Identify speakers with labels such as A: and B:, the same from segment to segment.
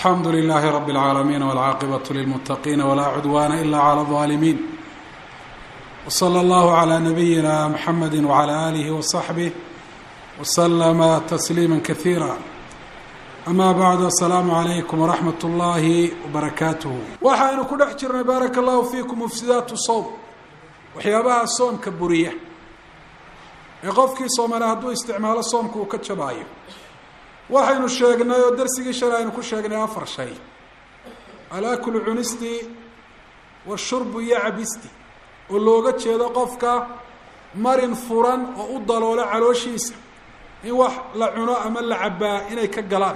A: alxamdu لlh rb العaalamiin wاlcaaqibaة lilmutaqiin wlaa cudwana ila عlى الظaalimiin wslى اllah عlى nabiyina mxamedi wعlى alih وصaxbih wslma تsliima kaثiira ama bacd asalaamu عalaykum wraxmat اllahi wbarakaatuh waxaynu ku dhex jirnay baaraka اllahu fiikum mufsidaatu sowm waxyaabaha soomka buriya ee qofkii soomale hadduu isticmaalo soomka uu ka jabaayo waxaynu sheegnay oo darsigii shalay aynu ku sheegnay afar shay alaklu cunisti washurbu iyo cabisti oo looga jeedo qofka marin furan oo u daloolo calooshiisa in wax la cuno ama la cabbaa inay ka galaan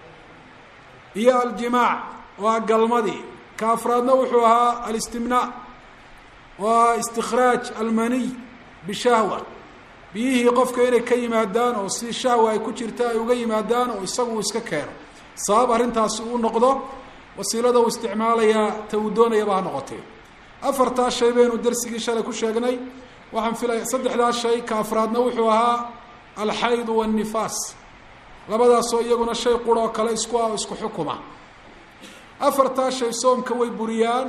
A: iyo aljimaac oo ah galmadii ka afraadna wuxuu ahaa alistimnaa oo ah istikhraaj almaniy bishahwa biyihii qofka inay ka yimaadaan oo si shahwa ay ku jirta ay uga yimaadaan oo isagu uu iska keeno sabab arrintaasi uu noqdo wasiilada uu isticmaalayaa ta uu doonayaba ha noqotee afartaas shay baynu darsigii shalay ku sheegnay waxaan filaya saddexdaas shay ka afraadna wuxuu ahaa alxaydu waannifaas labadaasoo iyaguna shay qura oo kale isku ah oo isku xukuma afartaas shay soomka way buriyaan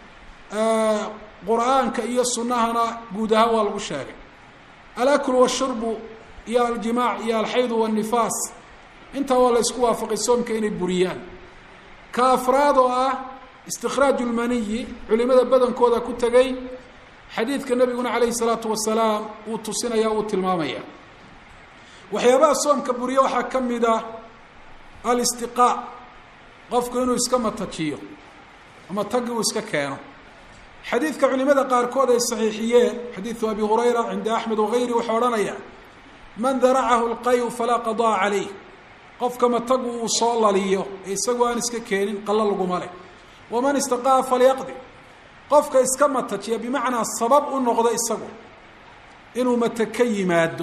A: qur-aanka iyo sunnahana guud ahaan waa lagu sheegay alakl washurbu iyo aljimaac iyo alxaydu waannifaas intaa waa la isku waafaqay soomka inay buriyaan ka afraad oo ah istikhraaju lmaniyi culimada badankooda ku tegay xadiidka nabiguna calayhi salaatu wasalaam uu tusinaya uu tilmaamaya waxyaabaha soomka buriya waxaa ka mid ah alistiqaa qofku inuu iska matajiyo ama tagi uu iska keeno xadiidka culimada qaarkood ay saxiixiyeen xadiidu abi hurayra cinda axmed wagayri wuxuu odhanaya man daracahu lqayu falaa qadaa calayh qofka matagu uu soo laliyo ee isagu aan iska keenin qalla laguma leh waman istaqaa falyaqdi qofka iska matajiya bimacnaa sabab u noqdo isagu inuu mata ka yimaado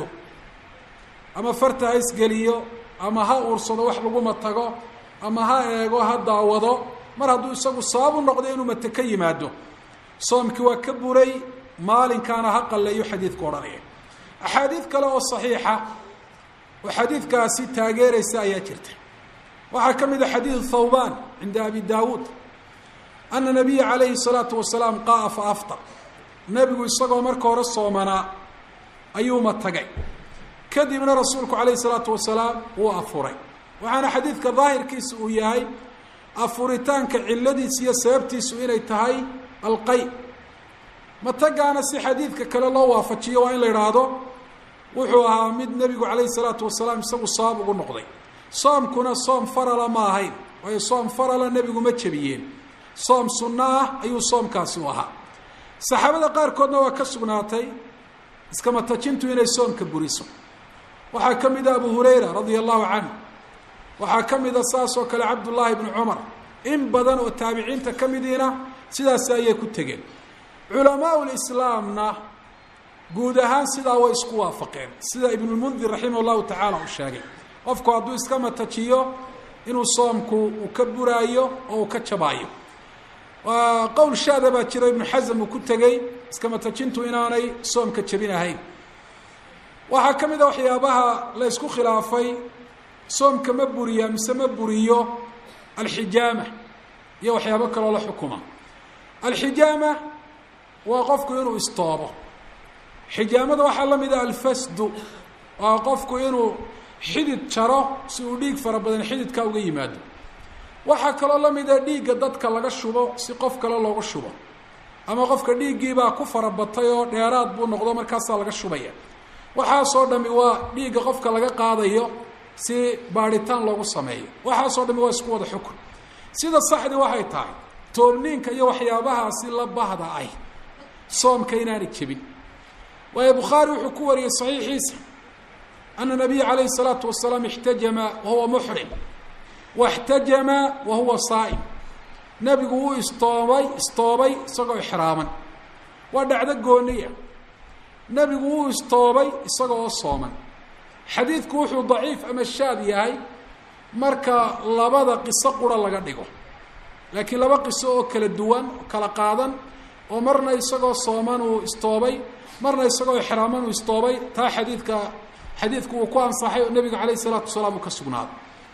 A: ama farta ha isgeliyo ama ha uursado wax laguma tago ama ha eego ha daawado mar hadduu isagu sabab u noqdo inuu mata ka yimaado soomkii waa ka buray maalinkaana ha qalleeyo xadiidku odhanaya axaadiid kale oo saxiixa oo xadiidkaasi taageeraysa ayaa jirta waxaa ka mid a xadiidu thawban cinda abi daawuud ana nabiya calayhi الsalaatu wasalaam qa'a fa aftar nebigu isagoo marka hore soomanaa ayuuma tagay kadibna rasuulku calayhi الsalaatu wasalaam wuu afuray waxaana xadiidka daahirkiisa uu yahay afuritaanka ciladiisa iyo sababtiisu inay tahay alqay matagaana si xadiidka kale loo waafajiyo waa in la idhaahdo wuxuu ahaa mid nebigu calayhi salaatu wasalaam isagu sabab ugu noqday soomkuna soom farala ma ahayn waayo soom farala nebigu ma jebiyeen soom sunno ah ayuu soomkaasi u ahaa saxaabada qaarkoodna waa ka sugnaatay iskamatajintu inay soomka buriso waxaa ka mid a abu hurayra radia allahu canhu waxaa ka mid a saas oo kale cabdullaahi bnu cumar in badan oo taabiciinta ka midiina sidaasi ayay ku tegeen culamaau lislaamna guud ahaan sidaa way isku waafaqeen sida ibnulmundir raximah llahu tacaala uu sheegay qofku hadduu iska matajiyo inuu soomku uu ka buraayo oo uu ka jabaayo qowl shaada baa jiro ibnu xasam uu ku tegey iska matajintu inaanay soomka jebin ahayn waxaa ka mid a waxyaabaha la ysku khilaafay soomka ma buriya mise ma buriyo alxijaama iyo waxyaabo kaloo la xukuma alxijaama waa qofku inuu istoobo xijaamada waxaa la mid ah alfasdu waa qofku inuu xidid jaro si uu dhiig fara badan xididkaa uga yimaado waxaa kaloo la mid ah dhiigga dadka laga shubo si qof kale loogu shubo ama qofka dhiiggiibaa ku farabatay oo dheeraad buu noqdo markaasaa laga shubaya waxaasoo dhami waa dhiigga qofka laga qaadayo si baadhitaan loogu sameeyo waxaasoo dhami waa isku wada xukun sida saxdii waxay tahay toobniinka iyo waxyaabahaasi la bahda ay soomka inaanay jebin waayo bukhaari wuxuu ku wariyey saxiixiisa ana nabiya calayhi salaatu wasalaam ixtajama wahuwa muxrim waxtajama wa huwa saa'im nebigu wuu istoobay istoobay isagoo ixraaman waa dhacdo gooniya nebigu wuu istoobay isaga oo sooman xadiidku wuxuu daciif ama shaad yahay marka labada qiso qura laga dhigo laakiin laba qiso oo kala duwan oo kala qaadan oo marna isagoo sooman uu istoobay marna isagoo ixraaman uu istoobay taa xadiidka xadiidku uu ku ansaxay oo nebiga calayhi salaatu wasalaam uu ka sugnaaday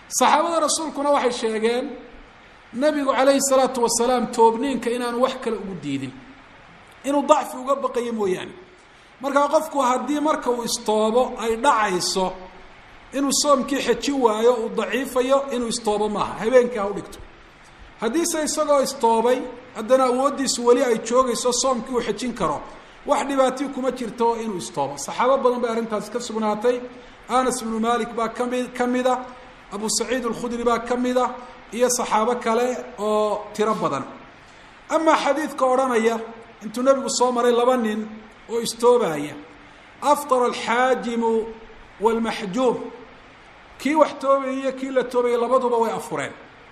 A: saxaabada rasuulkuna waxay sheegeen nebigu calayhi salaatu wasalaam toobniinka inaanu wax kale ugu diidin inuu dacfi uga baqayo mooyaane markaa qofku haddii marka uu istoobo ay dhacayso inuu soomkii xejin waayo uu daciifayo inuu istoobo maaha habeenkii ha u dhigto haddiise isagoo istoobay haddana awooddiisu weli ay joogayso soomkii uu xejin karo wax dhibaatii kuma jirto inuu istoobo saxaabo badan bay arrintaasi ka sugnaatay anas ibnu malik baa kami ka mida abu saciid alkhudri baa ka mida iyo saxaabo kale oo tiro badan amaa xadiidka odhanaya intuu nebigu soo maray laba nin oo istoobaya aftara alxaajimu waalmaxjuum kii wax toobayay iyo kii la toobayay labaduba way afureen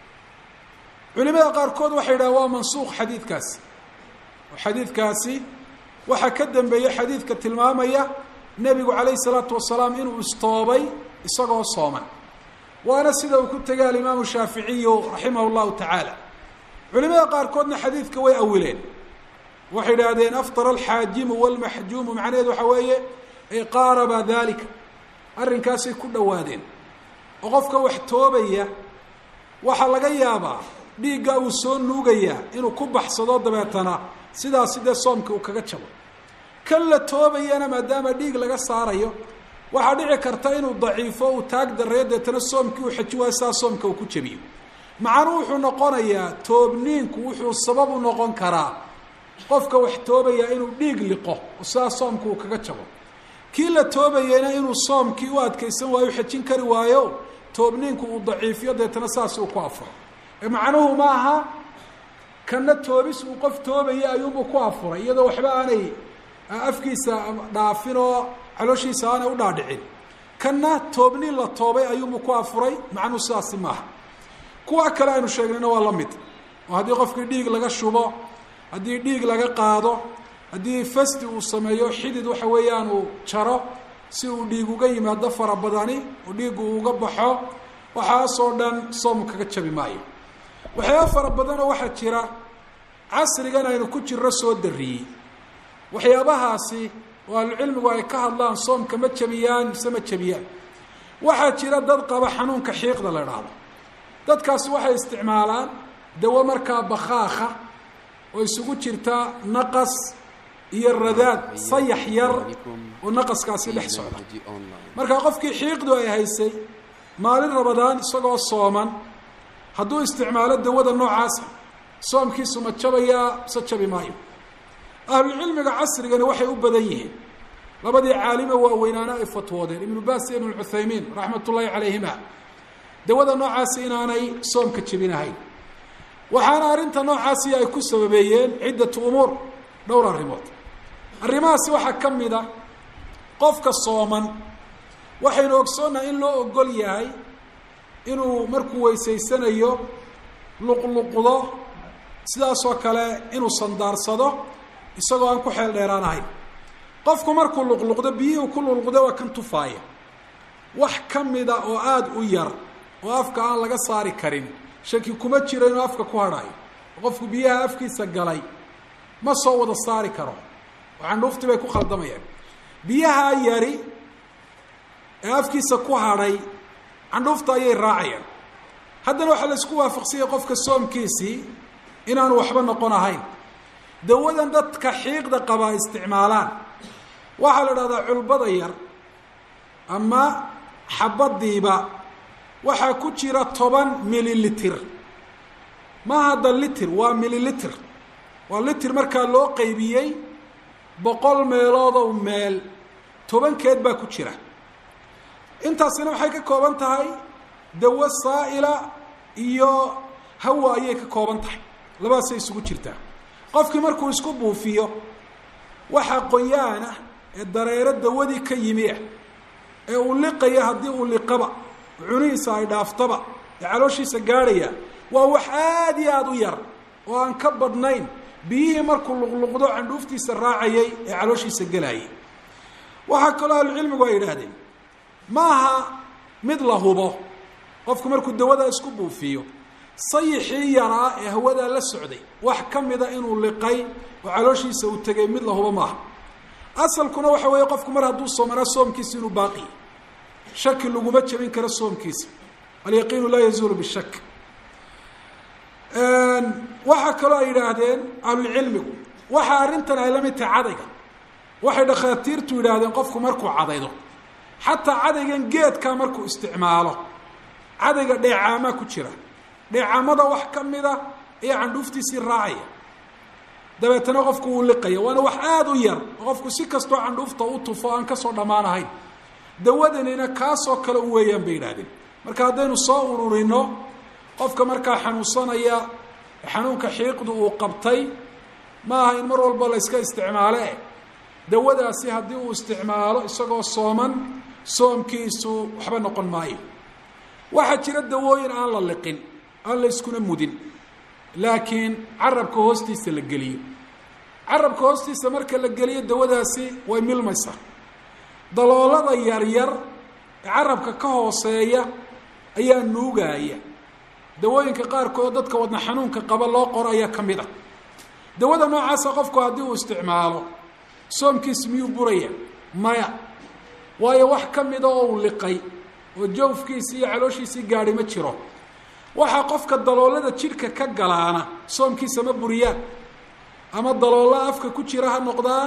A: culimada qaarkood waxay yidhaha waa mansuuq xadiidkaasi oo xadiidkaasi waxaa ka dambeeyey xadiidka tilmaamaya nebigu calayhi salaatu wasalaam inuu istoobay isagoo sooman waana sida uu ku tegay alimaamu shaaficiyu raximah llahu tacaala culimada qaarkoodna xadiidka way awileen waxay idhaahdeen aftara alxaajimu walmaxjuumu macnaheedu waxaa weeye ay qaaraba dalika arrinkaasay ku dhowaadeen oo qofka wax toobaya waxaa laga yaabaa dhiigga uu soo nuugayaa inuu ku baxsado dabeetana sidaasi dee soomka uu kaga jabo kan la toobayana maadaama dhiig laga saarayo waxaa dhici karta inuu daciifo uu taag dareeyo deetana soomkii uu xeji waayo sidaa soomka uu ku jebiyo macnuu wuxuu noqonayaa toobniinku wuxuu sabab u noqon karaa qofka wax toobaya inuu dhiig liqo oo sidaa soomka uu kaga jabo kii la toobayena inuu soomkii u adkaysan waayo xejin kari waayo toobniinku uu daciifiyo deetana saas uu ku afuro ee macnuhu ma aha kana toobis uu qof toobaya ayuunbuu ku afuray iyadoo waxba aanay afkiisa dhaafin oo calooshiisa aanay u dhaadhicin kanna toobni la toobay ayuunbuu ku afuray macnuhu sidaasi maaha kuwa kale aynu sheegnayna waa la mid oo haddii qofkii dhiig laga shubo haddii dhiig laga qaado haddii fasti uu sameeyo xidid waxa weeyaan uu jaro si uu dhiig uga yimaado fara badani oo dhiiggu uu uga baxo waxaasoo dhan soom kaga jabi maayo waxyaaba fara badanoo waxaa jira casrigan aynu ku jirro soo dariyey waxyaabahaasi oo ahlucilmigu ay ka hadlaan soomka ma jabiyaan mise ma jabiyaan waxaa jira dad qaba xanuunka xiiqda la idhaahdo dadkaasi waxay isticmaalaan dawo markaa bakhaakha oo isugu jirta naqas iyo radaad sayax yar oo naqaskaasi dhex socda markaa qofkii xiiqdu ay haysay maalin rabadaan isagoo sooman hadduu isticmaalo dawada noocaasa soomkiisu ma jabayaa mise jabi maayo ahlucilmiga casrigani waxay u badan yihiin labadii caalime waaweynaana ay fatwoodeen ibnu baas iyo ibnu cuthaymiin raxmat ullaahi calayhima dawada noocaasi inaanay soomka jebinahayn waxaana arrinta noocaasi ay ku sababeeyeen ciddatu umuur dhowr arrimood arrimahaasi waxaa ka mid a qofka sooman waxaynu ogsoonnahay in loo ogol yahay inuu markuu weysaysanayo luqluqdo sidaasoo kale inuu sandaarsado isagoo aan ku xeel dheeraan ahayn qofku markuu luqluqdo biyihii ku luqluqdo waa kan tufaaya wax ka mida oo aada u yar oo afka aan laga saari karin shaki kuma jiro inuu afka ku hadhaayo qofku biyaha afkiisa galay ma soo wada saari karo oo candhuuftii bay ku khaldamayaan biyaha yari ee afkiisa ku hadhay candhuufta ayay raacayaan haddana waxaa la isku waafaqsanyay qofka soomkiisii inaanu waxba noqon ahayn dawadan dadka xiiqda qabaa isticmaalaan waxaa la idhahdaa culbada yar ama xabadiiba waxaa ku jira toban mililiter ma hadda litir waa mililiter waa litir markaa loo qaybiyey boqol meeloodow meel tobankeed baa ku jira intaasina waxay ka kooban tahay dawo saa'ila iyo hawa ayay ka kooban tahay labadaasay isugu jirtaa qofkii markuu isku buufiyo waxaa qoyaan ah ee dareero dawadii ka yimi ah ee uu liqaya haddii uu liqaba cunihiisa ay dhaaftaba ee calooshiisa gaadhaya waa wax aada iyo aada u yar oo aan ka badnayn biyihii markuu luqluqdo candhuuftiisa raacayay ee calooshiisa gelayay waxaa kaloo ahlucilmigu ay yidhaahdeen maaha mid la hubo qofku markuu dawada isku buufiyo sayixii yaraa ee hawadaa la socday wax ka mida inuu liqay oo calooshiisa uu tegay mid la hubo maaha asalkuna waxa weeye qofku mar hadduu soomanaa soomkiisa inuu baaqiya shaki laguma jebin karo soomkiisa alyaqiinu laa yazuulu bishak waxaa kaloo ay yidhaahdeen ahlulcilmigu waxa arrintan ay la mid tahay cadayga waxay dhakhaatiirtu yidhaahdeen qofku markuu cadaydo xataa cadaygan geedkaa markuu isticmaalo cadayga dheecaamaa ku jira dheecaamada wax ka mida ayaa candhuuftiisii raacaya dabeetana qofku wuu liqaya waana wax aada u yar oo qofku si kastoo candhuufta u tufo aan kasoo dhammaan ahayn dawadanina kaasoo kale u weeyaan bay yidhahdeen marka haddaynu soo ururino qofka markaa xanuunsanaya xanuunka xiiqdu uu qabtay ma aha in mar walba la yska isticmaale dawadaasi haddii uu isticmaalo isagoo sooman soomkiisu waxba noqon maayo waxaa jira dawooyin aan la liqin aan la yskuna mudin laakiin carabka hoostiisa la geliyo carabka hoostiisa marka la geliyo dawadaasi way milmaysaa daloolada yaryar ee carabka ka hooseeya ayaa nuugaaya dawooyinka qaarkood dadka wadna xanuunka qaba loo qoro ayaa ka mid a dawada noocaasa qofku haddii uu isticmaalo soomkiisi miyuu buraya maya waayo wax ka mida oo uu liqay oo jawfkiisii iyo calooshiisii gaadhi ma jiro waxaa qofka daloolada jidhka ka galaana soomkiisa ma buriyaan ama daloolla afka ku jira ha noqdaan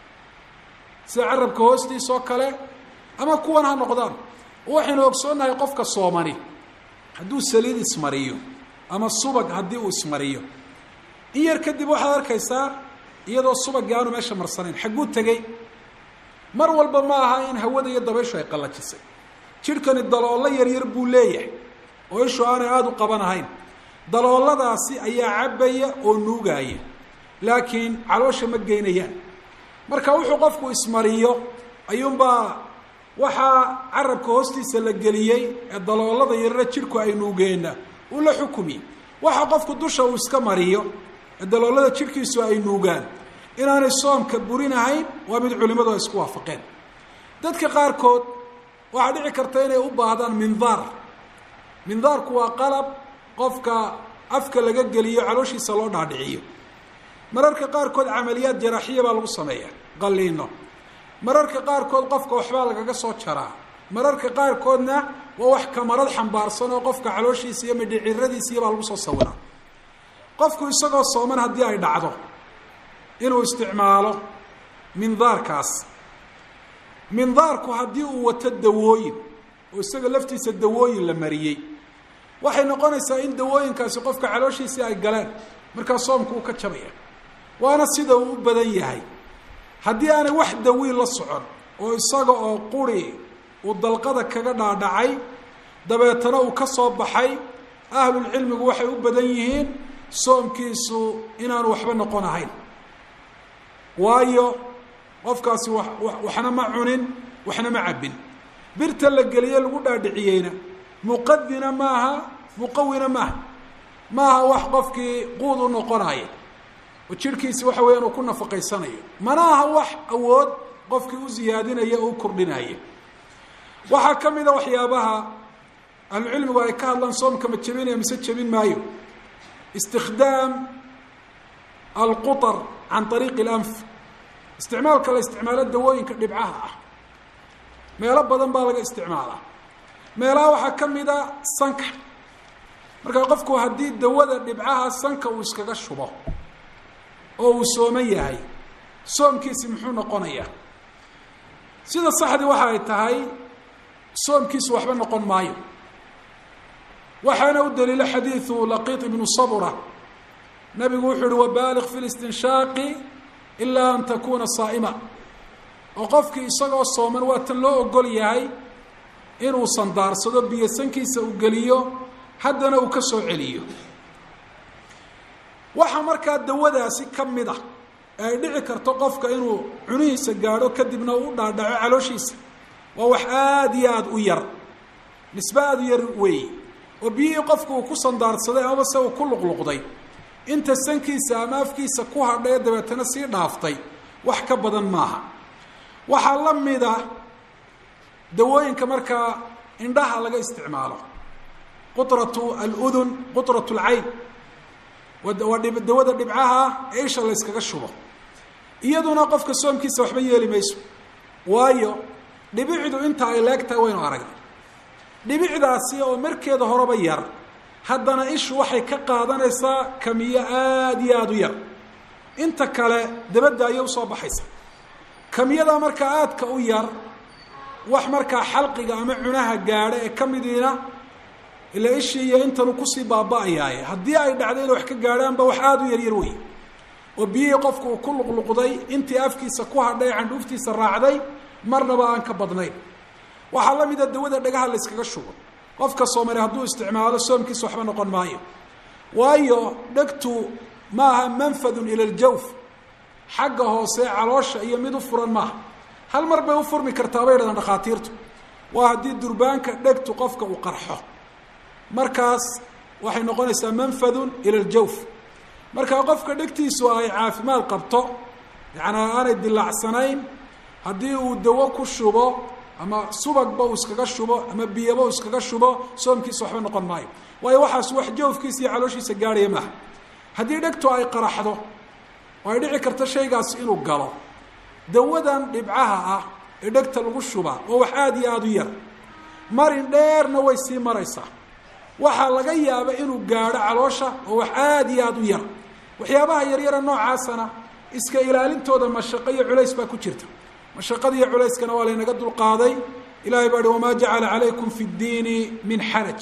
A: sida carabka hoostiisa oo kale ama kuwan ha noqdaan waxaynu ogsoonnahay qofka soomani hadduu saliid ismariyo ama subag haddii uu ismariyo in yar kadib waxaad arkaysaa iyadoo subagii aanu meesha marsanayn xagguu tegey mar walba ma aha in hawada iyo dabayshu ay qallajisay jidhkani daloollo yaryar buu leeyahay oo ishu aanay aada u qabanahayn dalooladaasi ayaa cabbaya oo nuugaya laakiin caloosha ma geynayaan marka wuxuu qofku ismariyo ayuunbaa waxaa carabka hoostiisa la geliyey ee daloolada yarare jidhku ay nuugeenna uu la xukumiyey waxa qofku dusha uu iska mariyo ee daloolada jidhkiisu ay nuugaan inaanay soomka burinahayn waa mid culimmadu ay isku waafaqeen dadka qaarkood waxaa dhici karta inay u baahdaan mindaar mindaarku waa qalab qofka afka laga geliyo calooshiisa loo dhaadhiciyo mararka qaarkood camaliyaad jaraaxiya baa lagu sameeyaa qalliino mararka qaarkood qofka waxbaa lagaga soo jaraa mararka qaarkoodna waa wax kamarad xambaarsan oo qofka calooshiisa iyo midhiciradiisiiya baa lagu soo sawiraa qofku isagoo sooman haddii ay dhacdo inuu isticmaalo mindaarkaas mindaarku haddii uu wato dawooyin oo isaga laftiisa dawooyin la mariyey waxay noqonaysaa in dawooyinkaasi qofka calooshiisii ay galeen markaa soomku uu ka jabaya waana sida uu u badan yahay haddii aanay wax dawiin la socon oo isaga oo quri uu dalqada kaga dhaadhacay dabeetana uu ka soo baxay ahlulcilmigu waxay u badan yihiin soomkiisu inaanu waxba noqon ahayn waayo qofkaasi wa waxna ma cunin waxna ma cabbin birta la geliye lagu dhaadhiciyeyna muqadina maaha muqawina maaha maaha wax qofkii quud u noqonaya oo jidhkiisi waxa weeyaan uu ku nafaqaysanayo mana aha wax awood qofkii u ziyaadinaya oo u kordhinaya waxaa ka mid a waxyaabaha ahlucilmigu ay ka hadlaan soomka ma jebinaya mise jebin maayo istikhdaam alqutar can ariiqi اlanf isticmaalka la isticmaalo dawooyinka dhibcaha ah meelo badan baa laga isticmaalaa meelaha waxaa ka mid a sanka markaa qofku haddii dawada dhibcaha sanka uu iskaga shubo oo uu sooman yahay soomkiisi muxuu noqonayaa sida saxdii waxa ay tahay soomkiisu waxba noqon maayo waxaana u daliilo xadiidu laqiit ibnu sabra nabigu wuxuu uhi wabaaliq fi listinshaaqi ilaa an takuuna saa'ima oo qofkii isagoo sooman waa tan loo ogol yahay inuu sandaarsado biyo sankiisa uu geliyo haddana uu ka soo celiyo waxaa markaa dawadaasi ka mid ah ee ay dhici karto qofka inuu cunihiisa gaadho kadibna uu u dhaadhaco calooshiisa waa wax aada iyo aada u yar nisbe aada u yar weeye oo biyihii qofku uu ku sandaarsaday amaba se uu ku luqluqday inta sankiisa ama afkiisa ku hadhay ee dabeetana sii dhaaftay wax ka badan maaha waxaa la mid a dawooyinka markaa indhaha laga isticmaalo qutratu aludun qutratu alcayn waa dawada dhibcaha ee isha la yskaga shubo iyaduna qofka soomkiisa waxba yeeli mayso waayo dhibicdu inta ay leeg tahay waynu aragnay dhibicdaasi oo markeeda horeba yar haddana ishu waxay ka qaadanaysaa kamiyo aada iyo aada u yar inta kale dabadda ayay usoo baxaysa kamiyada markaa aadka u yar wax markaa xalqiga ama cunaha gaadha ee ka midiina ila ishii iyo intanu kusii baaba-ayaaye haddii ay dhacdo inay wax ka gaadhaanba wax aada u yaryar wey oo biyihii qofku uu ku luqluqday intii afkiisa ku hadhay candhuuftiisa raacday marnaba aan ka badnayn waxaa la mida dawada dhagaha la yskaga shubo qofka soomali hadduu isticmaalo soomkiisa waxba noqon maayo waayo dhegtu maaha manfadun ila ljawf xagga hoose caloosha iyo mid u furan maaha hal mar bay u furmi kartaa bay dhahdaan dhakhaatiirtu waa haddii durbaanka dhegtu qofka uu qarxo markaas waxay noqonaysaa manfadun ila ljawf markaa qofka dhegtiisu ay caafimaad qabto yacnaa aanay dilaacsanayn haddii uu dawo ku shubo ama subagba uu iskaga shubo ama biyaba uu iskaga shubo soomkiisa waxba noqon maayo waayo waxaas wax jawfkiisa iyo calooshiisa gaadhaya maaha haddii dhegtu ay qaraxdo oo ay dhici karto shaygaas inuu galo dawadan dhibcaha ah ee dhegta lagu shubaa oo wax aada iyo aada u yar marin dheerna way sii maraysaa waxaa laga yaaba inuu gaadho caloosha oo wax aada iyo aada u yar waxyaabaha yaryara noocaasana iska ilaalintooda mashaqo iyo culays baa ku jirta mashaqada iyo culayskana waa laynaga dulqaaday ilahay baa hi wamaa jacala calaykum fi ddiini min xaraj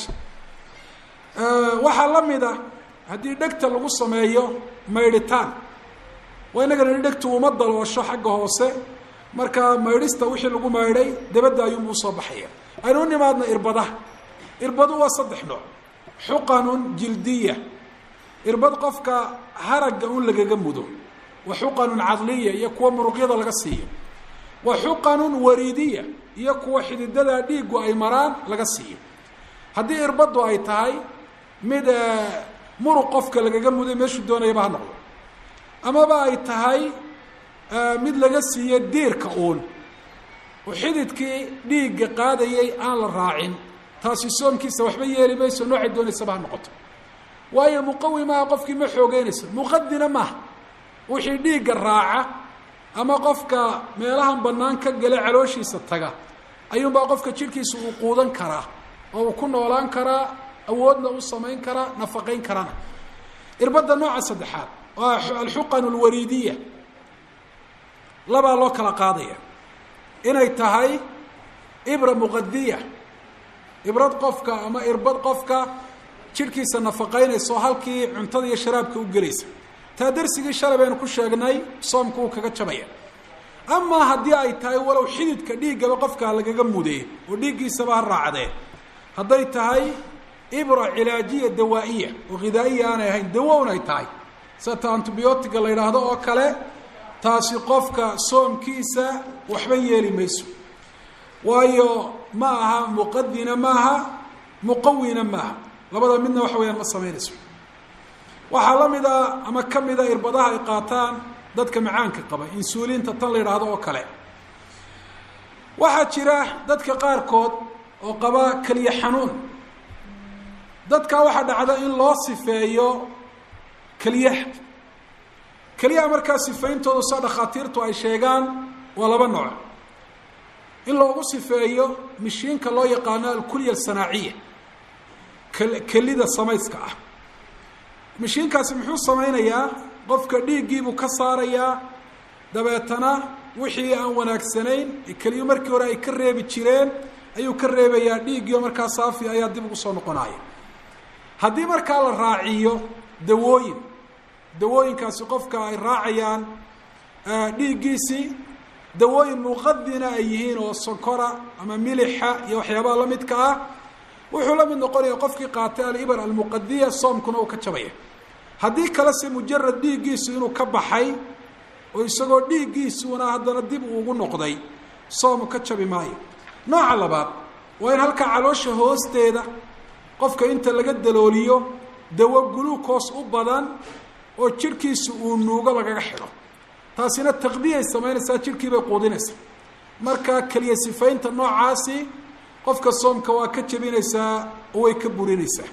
A: waxaa la mid a haddii dhegta lagu sameeyo maydhitaan waa inagana ni dhegtu uma daloosho xagga hoose markaa maydhista wixii lagu maydhay dabadda ayuunbuu soo baxaya aynu u nimaadna irbadaha irbadu waa saddex nooc xuqanun jildiya irbad qofka haragga un lagaga mudo wa xuqanun cadliya iyo kuwa muruqyada laga siiyo wa xuqanun wariidiya iyo kuwa xididada dhiiggu ay maraan laga siiyo haddii irbaddu ay tahay mid muruq qofka lagaga muday meeshuu doonayaba ha noqdo amaba ay tahay mid laga siiyo diirka uun oo xididkii dhiigga qaadayay aan la raacin taasi soomkiisa waxba yeeli mayso noocay doonaysaba ha noqoto waayo muqawi maaha qofkii ma xoogeynayso muqadina maaha wixii dhiigga raaca ama qofka meelahan bannaan ka gala calooshiisa taga ayuunbaa qofka jidhkiisa uu quudan karaa oo uu ku noolaan karaa awoodna u samayn karaa nafaqayn karana irbadda nooca saddexaad waa alxuqan alwariidiya labaa loo kala qaadaya inay tahay ibra muqadiya ibrad qofka ama irbad qofka jidhkiisa nafaqaynayso halkii cuntada iyo sharaabka u gelaysa taa darsigii shalay baynu ku sheegnay soomku uu kaga jabaya amaa haddii ay tahay walow xididka dhiiggaba qofka lagaga mudee oo dhiiggiisaba ha raacdee hadday tahay ibra cilaajiya dawaa'iya oo ghidaa'iya aanay ahayn dawown ay tahay sata antibiyootiga la yidhaahdo oo kale taasi qofka soomkiisa waxba yeeli mayso waayo ma aha muqadina maaha muqawina maaha labada midna waxa weyaan ma samaynayso waxaa la mid a ama ka mida irbadaha ay qaataan dadka macaanka qaba insuuliinta tan la yidhaahdo oo kale waxaa jira dadka qaarkood oo qaba keliya xanuun dadkaa waxaa dhacda in loo sifeeyo keliyaha keliyaha markaa sifayntooda soo dhakhaatiirtu ay sheegaan waa laba nooc in loogu sifeeyo mishiinka loo yaqaano alkulya asanaaciya kelida samayska ah mishiinkaasi muxuu samaynayaa qofka dhiiggiibuu ka saarayaa dabeetana wixii aan wanaagsanayn keliyu markii hore ay ka reebi jireen ayuu ka reebayaa dhiiggiio markaa saafi ayaa dib ugu soo noqonaya haddii markaa la raaciyo dawooyin dawooyinkaasi qofka ay raacayaan dhiiggiisii dawooyin muqadina ay yihiin oo sonkora ama milixa iyo waxyaabaha la midka ah wuxuu la mid noqonaya qofkii qaatay alibar almuqadiya soomkuna uu ka jabaya haddii kalese mujarad dhiiggiisu inuu ka baxay oo isagoo dhiiggiisuuna haddana dib uu ugu noqday soomu ka jabi maayo nooca labaad waa in halkaa caloosha hoosteeda qofka inta laga dalooliyo dawo guluukoos u badan oo jidhkiisu uu nuugo lagaga xidho taasina taqdiyay samaynaysaa jidhkii bay quudinaysaa marka keliya sifaynta noocaasi qofka soomka waa ka jebinaysaa oo way ka burinaysaa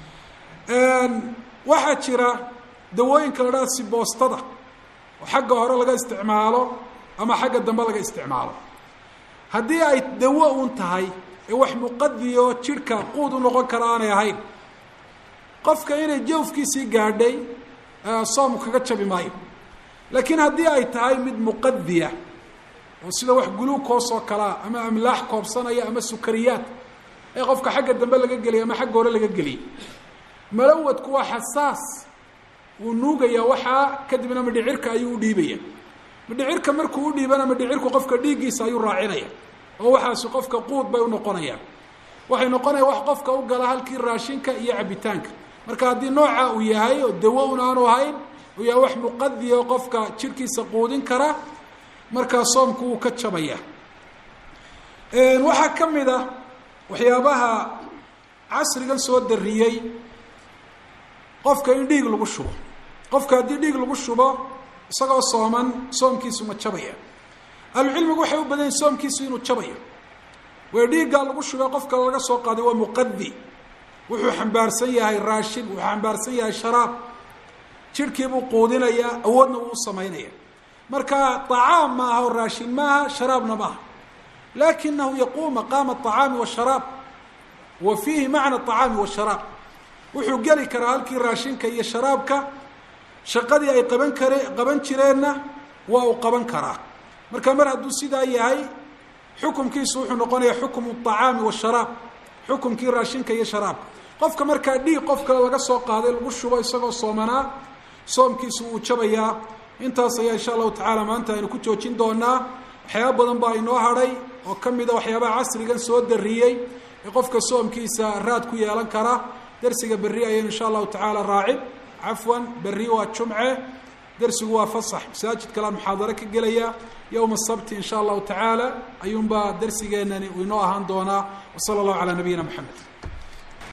A: waxaa jira dawooyinka la dhaha siboostada oo xagga hore laga isticmaalo ama xagga dambe laga isticmaalo haddii ay dawo un tahay ee wax muqadiyo jidhka quud u noqon kara aanay ahayn qofka inay jawfkiisii gaadhay soom kaga jabi maayo laakiin haddii ay tahay mid muqadiya oo sida wax guluukoos oo kalea ama amlaax koobsanaya ama sukariyaad ee qofka xagga dambe laga geliyay ama xagga hore laga geliyay malawadku waa xasaas wuu nuugaya waxaa kadibna midhicirka ayuu u dhiibaya midhicirka markuu u dhiibana midhicirku qofka dhiiggiisa ayuu raacinaya oo waxaasi qofka quud bay unoqonayaan waxay noqonaya wax qofka u gala halkii raashinka iyo cabitaanka marka haddii nooca uu yahay oo dawo un aanu ahayn uu yahay wax muqadiya oo qofka jidhkiisa quudin kara markaa soomku wuu ka jabaya waxaa ka mid a waxyaabaha casrigan soo dariyey qofka in dhiig lagu shubo qofka haddii dhiig lagu shubo isagoo sooman soomkiisu ma jabaya ahlucilmigu waxay u badan yihin soomkiisu inuu jabayo way dhiiggaa lagu shubay qofka laga soo qaaday waa muqadi wuxuu xambaarsan yahay raashin wuxuu xambaarsan yahay sharaab jidhkiibuu quudinayaa awoodna wuu u samaynaya marka طacaam maaha o raashin maaha sharaabna maaha lakinahu yaquum maqaama الطacaami wالsharaab wa fiihi macna الطacaami wالsharaab wuxuu geli karaa halkii raashinka iyo sharaabka shaqadii ay qaban kare qaban jireenna waa uu qaban karaa marka mar hadduu sidaa yahay xukumkiisu wuxuu noqonaya xukmu الطacaami wالsharaab xukumkii raashinka iyo sharaabka qofka markaa dhiig qof kale laga soo qaaday lagu shubo isagoo soomanaa soomkiisu wuu jabayaa intaas ayaa insha allahu tacaala maanta aynu ku joojin doonaa waxyaaba badan baa inoo hadhay oo ka mida waxyaabaha casrigan soo dariyey ee qofka soomkiisa raad ku yeelan kara dersiga berri ayaynu insha allahu tacaala raacin cafwan berri waa jumce dersigu waa fasax masaajid kalean muxaadaro ka gelaya yowma sabti insha allahu tacaala ayuunbaa dersigeenani uu inoo ahaan doonaa wa sala allahu calaa nabiyina maxamed